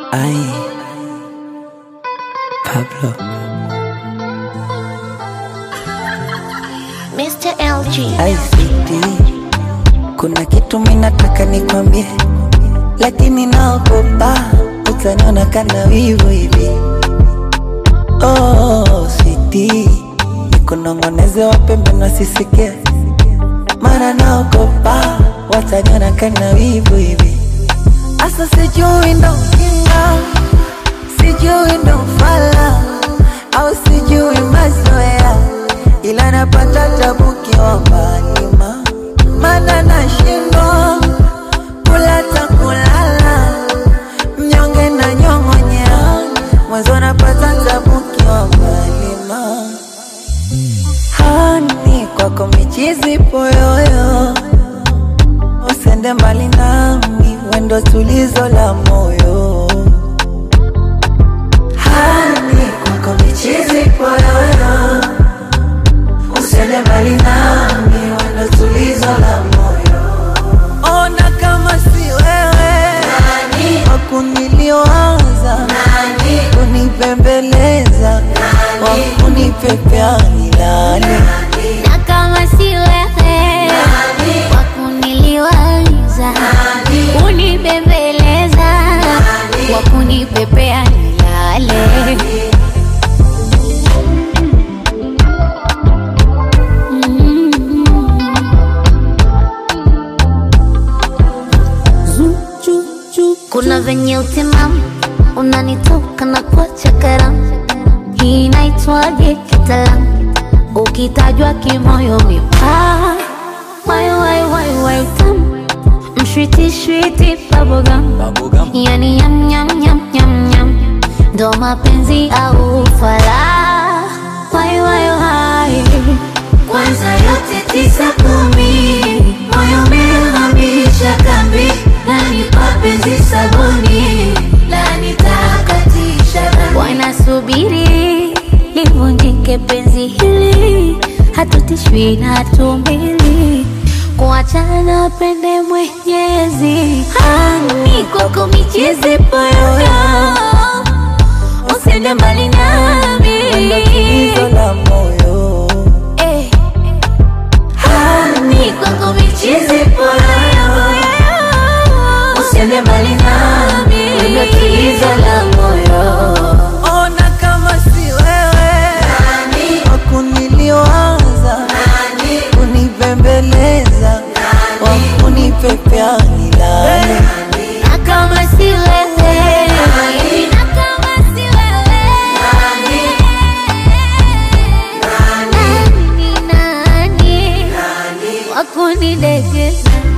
Ay, Pablo. Mr. LG. Ay, sweetie, kuna kitu minataka nikwambie, lakini naogopa utaniona kana wivu hivi. Oh, sweetie, nikunong'oneze wapembe nasisikie, mara naogopa wataniona kana wivu hivi. Asa sijui ndo ujinga, sijui ndo ufala, au sijui mazoea, ila napata tabu kiomba nima, mana nashindwa kula ta kulala, mnyonge na nyong'onyea, mwanzo napata tabu kiomba nima, hani kwako michizi poyoyo usende mbali nami, wendo tulizo la moyo. Hani kwako michizi poyoyo, usende mbali nami, wendo tulizo la moyo. Ona kama si wewe wakuniliwaza, kunipembeleza, wakunipepea nilale Na kama si wewe kwa kuniliwaza, kunibembeleza, kwa kunipepea nilale. Kuna venye utimamu unanitoka na kuacha karamu, hii inaitwaje kitaalamu? Ukitajwa kimoyo mipaa, wai wai wai wai utamu, mshwiti shwiti bubblegum, yani yam yam yam yam yam, ndo mapenzi au ufala, wai wai wai kwanza yote tisa kumi, moyo umehamisha kambi, nanipa penzi sabuni, la nitakatisha dhambi. Wanasubiri livunjike penzi hili, hatutishwi na hatumbili kuachana pende Mwenyezi. Hani kwako michezi poyoyo, usende mbali nami wendo tulizo la moyo. Eh. Hani kwako michizi poyoyo, usiende mbali nami, wendo tulizo la moyo. Ona kama si wewe wakuniliwaza, kunipembeleza, wakunipepea nilale. Na kama si wewe, na kama si wewe, nani ni nani wakunidekeza